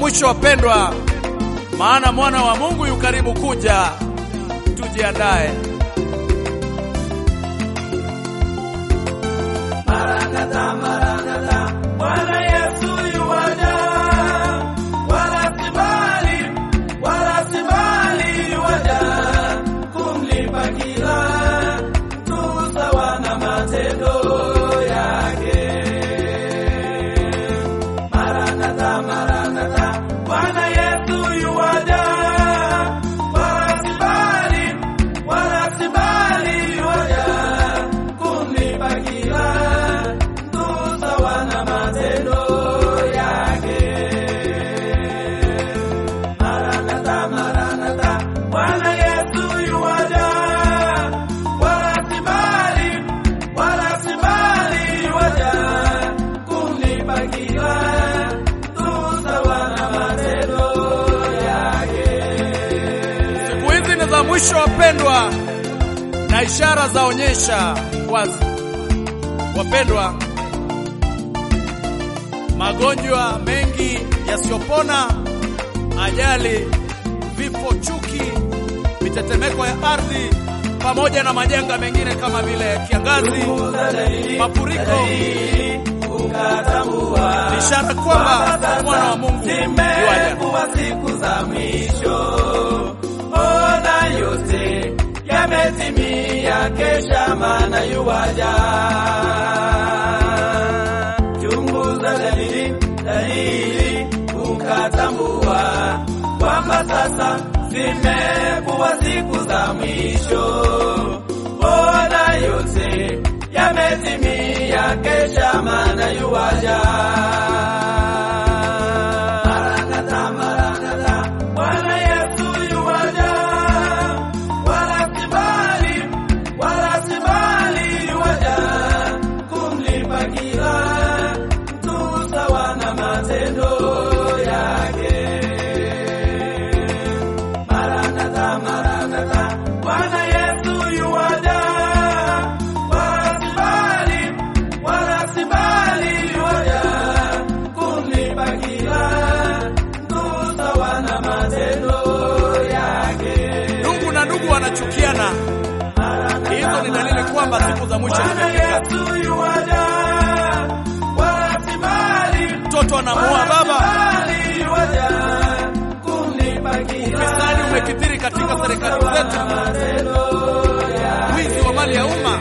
mwisho wapendwa, maana mwana wa Mungu yu karibu kuja. Tujiandae. Maranatha, Maranatha, Bwana Yesu yuwaja, wala si mbali, wala si mbali yuwaja, kumlipa kila mtu sawa na matendo yake. Maranatha, Maranatha, Bwana Yesu yuwaja, wala si mbali, wala si mbali yuwaja, kumlipa kila mtu sawa na matendo yake. Maranatha, Maranatha, Bwana Yesu yuwaja, wala si mbali, wala si mbali yuwaja, kumlipa kila mtu sawa na matendo yake. Siku hizi ni za mwisho wapendwa, na ishara zaonyesha wazi wapendwa, magonjwa mengi yasiyopona, ajali, vifo, chuki, mitetemeko ya ardhi, pamoja na majanga mengine kama vile kiangazi, mafuriko, Ukatambua ni ishara kwamba mwana wa Mungu yuaja. zimekuwa siku za mwisho, ona yote yametimia, kesha maana yuwaja. Chunguza dalili, dalili, ukatambua kwamba sasa zimekuwa siku za mwisho, ona yote yametimia, kesha maana yuwaja. Maranatha, Maranatha, Bwana Yesu yuwaja, wala si mbali, wala si mbali yuwaja, kumlipa kila mtu sawa na matendo yake. Maranatha, Maranatha, Bwana Yesu yuwaja, wala si mbali, wala si mbali yuwaja, kumlipa kila mtu sawa na matendo yake. Ndugu na ndugu wanachukiana, hizo ni dalili kwamba siku za mwisho Bwana zimefika. Yesu yuwaja, wala si mbali, Mtoto anamuoa baba, mbali yuwaja, kumlipa kila ufisadi umekithiri katika serikali zetu, wizi wa mali ya umma.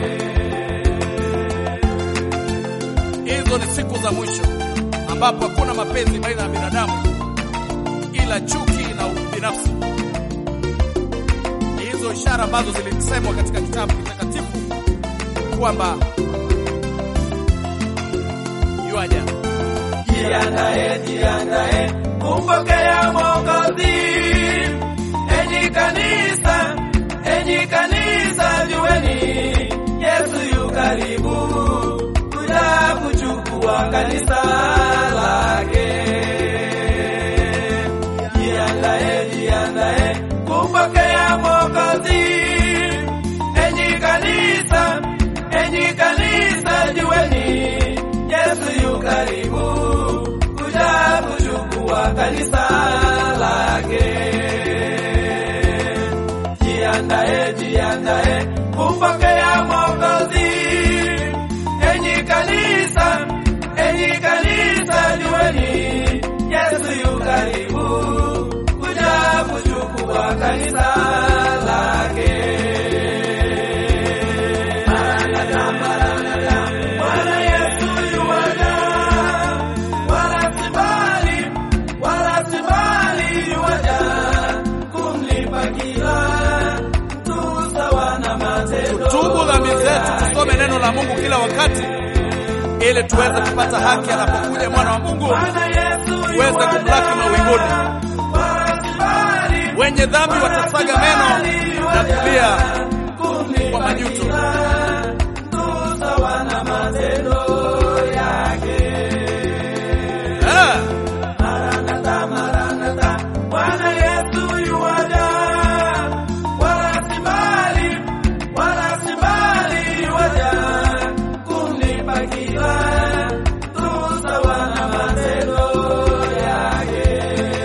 Hizo ni siku za mwisho ambapo hakuna mapenzi baina ya binadamu ila chuki na ubinafsi. Ni hizo ishara ambazo zilisemwa katika kitabu kitakatifu kwamba yuaja. Jiandae, jiandae kumpokea Mwokozi. Enyi kanisa, enyi kanisa, jueni Yesu yu karibu kuja kuchukua kanisa lake. Jiandae, jiandae kumpokea Mwokozi. Enyi kanisa, enyi kanisa, jueni Yesu yu karibu kuja kuchukua kanisa lake. Jiandae, jiandae kumpokea Mwokozi. Enyi kanisa, enyi kanisa, jueni Yesu yu karibu kuja kuchukua kanisa lake. Maranatha, Maranatha, Bwana Yesu yuwaja, wala si mbali, wala si mbali yuwaja, kumlipa kila mtu sawa na matendo Tubu dhambi zetu, tusome neno la Mungu kila wakati ili tuweze kupata haki anapokuja mwana wa Mungu, Bwana Yesu tuweze yuwaja, kumlaki mawinguni. wala si mbali, Wenye dhambi watasaga meno na kulia kwa majuto. sawa na matendo yake. Eh, Maranatha, Maranatha, Bwana Yesu yuwaja, wala si mbali, wala si mbali yuwaja, kumlipa kila mtu sawa na matendo yake.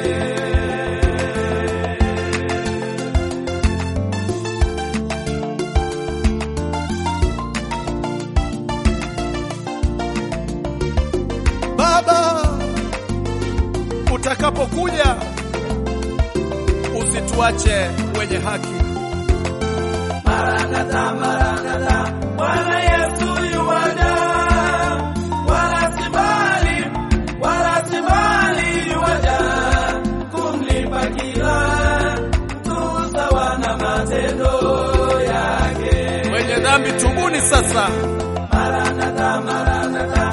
utakapokuja usituache wenye haki. Maranatha, Maranatha, Bwana Yesu yuwaja, wala si mbali, wala si mbali yuwaja, kumlipa kila mtu sawa na matendo yake. Wenye dhambi tubuni sasa, Maranatha, Maranatha,